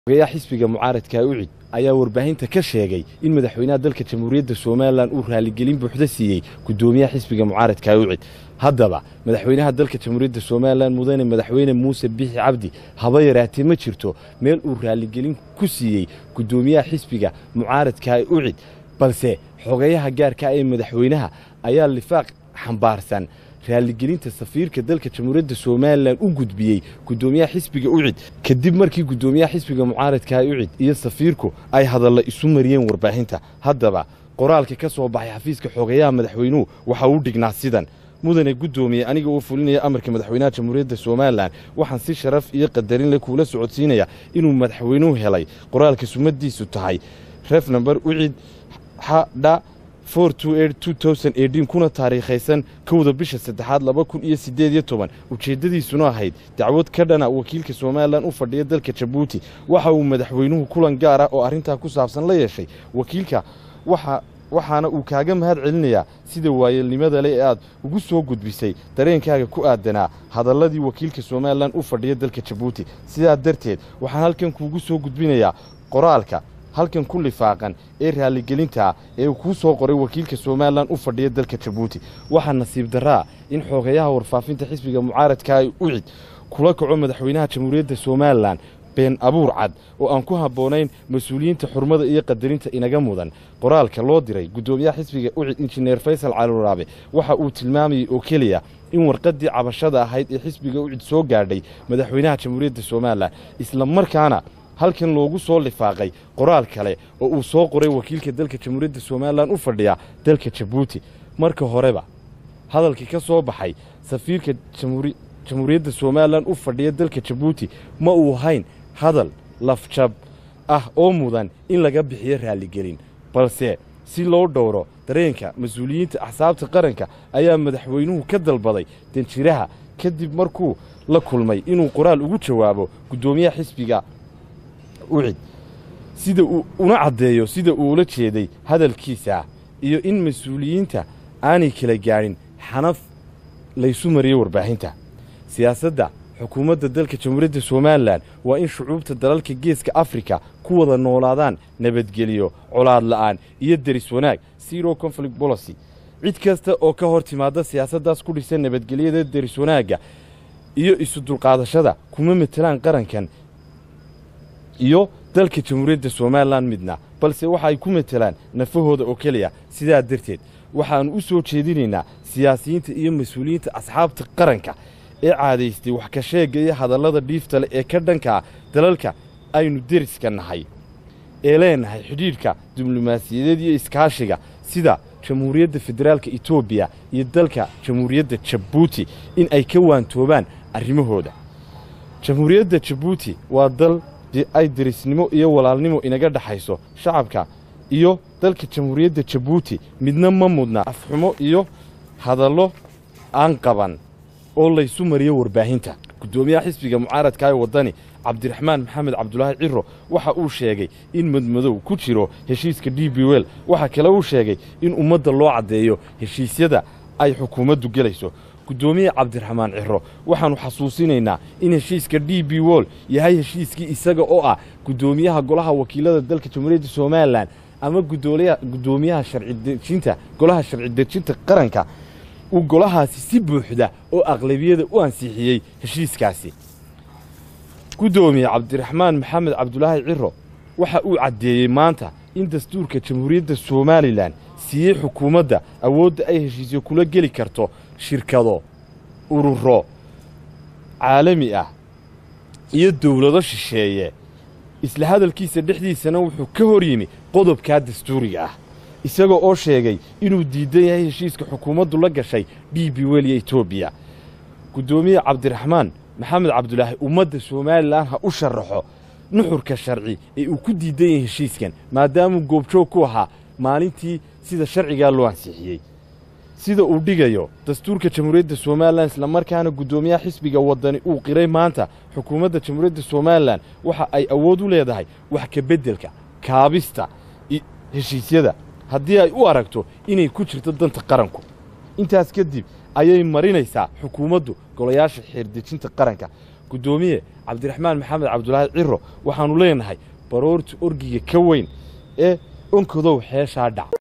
ogayaa xisbiga mucaaradka ucid ayaa warbaahinta ka sheegay in madaxweynaha dalka jamhuuriyadda somalilan uu raaligelin buuxda siiyey guddoomiyaha xisbiga mucaaradka ucid haddaba madaxweynaha dalka jamhuuriyadda somalilan mudane madaxweyne muuse bixi cabdi haba yaraatee ma jirto meel uu raaligelin ku siiyey guddoomiyaha xisbiga mucaaradka ucid balse xogayaha gaarka ee madaxweynaha ayaa lifaaq xambaarsan raaligelinta safiirka dalka jamhuuriyadda somalilan u gudbiyey guddoomiyaha xisbiga ucid kadib markii guddoomiyaha xisbiga mucaaradka ucid iyo safiirku ay hadalla isu mariyeen warbaahinta haddaba qoraalka ka soo baxay xafiiska xogayaha madaxweynuhu waxa uu dhignaa sidan mudane guddoomiye aniga oo fulinaya amarka madaxweynaha jamhuuriyadda somalilan waxaan si sharaf iyo qadarin leh kuula socodsiinaya inuu madaxweynuhu helay qoraalka sumadiisu tahay ref namber ucid xadha kuna taariikhaysan kowda bisha saddexaad laba kun iyo siddeed iyo toban ujeeddadiisuna ahayd dacwad ka dhana wakiilka somalilan u fadhiya dalka jabuuti waxa uu madaxweynuhu kulan gaar ah oo arrintaa ku saabsan la yeeshay wakiilka waxaana uu kaaga mahad celinayaa sida waayelnimada le ee aad ugu soo gudbisay dareenkaaga ku aadanaa hadalladii wakiilka somalilan u fadhiya dalka jabuuti sidaa darteed waxaan halkan kuugu soo gudbinayaa qoraalka halkan ku lifaaqan ee raaligelintaa ee uu kuu soo qoray wakiilka somalilan u fadhiya dalka jabuuti waxaa nasiib darraa in xoogayaha warfaafinta xisbiga mucaaradka ay ucid kula kaco madaxweynaha jamhuuriyadda somalilan been abuur cad oo aan ku habboonayn mas-uuliyiinta xurmada iyo qadarinta inaga mudan qoraalka loo diray guddoomiyaha xisbiga ucid injineer faysal caluraabe waxa uu tilmaamayey oo keliya in warqaddii cabashada ahayd ee xisbiga ucid soo gaadhay madaxweynaha jamhuuriyadda somalilan isla markaana halkan loogu soo lifaaqay qoraal kale oo uu soo qoray wakiilka dalka jamhuuriyadda somalilan u fadhiya dalka jabuuti marka horeba hadalkii ka soo baxay safiirka jamhuuriyadda somalilan u fadhiya dalka jabuuti ma uu ahayn hadal lafjab ah oo mudan in laga bixiyo raaligelin balse si loo dhowro dareenka mas-uuliyiinta axsaabta qaranka ayaa madaxweynuhu ka dalbaday danjiraha kadib markuu la kulmay inuu qoraal ugu jawaabo guddoomiyaha xisbiga ucid sida uu una caddeeyo sida uu ula jeeday hadalkiisa iyo in mas-uuliyiinta aanay kala gaadhin xanaf laysu mariyey warbaahinta siyaasadda xukuumadda dalka jamhuuriyadda somalilan waa in shucuubta dalalka geeska afrika ku wada noolaadaan nabadgelyo colaad la'aan iyo deris wanaag zero conflict bolicy cid kasta oo ka hor timaadda siyaasaddaas ku dhisan nabadgelyada deris wanaagga iyo isu dulqaadashada kuma matelaan qarankan iyo dalka jamhuuriyadda somalilan midna balse waxa ay ku matelaan nafahooda oo keliya sidaa darteed waxaannu u soo jeedinaynaa siyaasiyiinta iyo mas-uuliyiinta asxaabta qaranka ee caadaystay wax ka sheegga iyo hadallada dhiifta leh ee ka dhankaa dalalka aynu deriska nahay ee leenahay xidhiidhka diblomaasiyadeed iyo iskaashiga sida jamhuuriyadda federaalka etoobiya iyo dalka jamhuuriyadda jabuuti in ay ka waantoobaan arrimahooda jamhuuriyadda jabuuti waa dal ay derisnimo iyo walaalnimo inaga dhexayso shacabka iyo dalka jamhuuriyadda jabuuti midna ma mudna afxumo iyo hadallo aan qaban oo laysu mariyo warbaahinta guddoomiyaha xisbiga mucaaradka ee waddani cabdiraxmaan maxamed cabdulaahi ciro waxa uu sheegay in madmadow ku jiro heshiiska d b wel waxaa kale uu sheegay in ummadda loo caddeeyo heshiisyada ay xukuumaddu gelayso guddoomiye cabdiraxmaan ciro waxaannu xasuusinaynaa in heshiiska d b wol yahay heshiiskii isaga oo ah guddoomiyaha golaha wakiilada dalka jamhuuriyadda somalilan ama guddoomiyaha sharcidejinta golaha sharci dejinta qaranka uu golahaasi si buuxda oo aqlabiyada u ansixiyey heshiiskaasi guddoomiye cabdiraxmaan maxamed cabdulaahi ciro waxa uu caddeeyey maanta in dastuurka jamhuuriyadda somalilan siiyey xukuumadda awoodda ay heshiisyo kula geli karto shirkado ururo caalami ah iyo dawlado shisheeye isla hadalkiisa dhexdiisana wuxuu ka hor yimi qodobkaa dastuuriga ah isagoo oo sheegay inuu diidan yahay heshiiska xukuumaddu la gashay d b wel iyo etoobiya guddoomiye cabdiraxmaan maxamed cabdulaahi ummadda somalilan ha u sharaxo nuxurka sharci ee uu ku diidan yahay heshiiskan maadaamuu goobjoog ku ahaa maalintii sida sharcigaa loo ansixiyey sida uu dhigayo dastuurka jamhuuriyadda somalilan islamarkaana guddoomiyaha xisbiga waddani uu qiray maanta xukuumadda jamhuuriyadda somalilan waxa ay awood u leedahay wax ka beddelka kaabista heshiisyada haddii ay u aragto inay ku jirto danta qaranku intaas kadib ayay marinaysaa xukuumaddu golayaasha xeerdejinta qaranka guddoomiye cabdiraxmaan maxamed cabdulaahi ciro waxaannu leenahay baroorta orgiga ka weyn ee onkadow xeeshaa dhac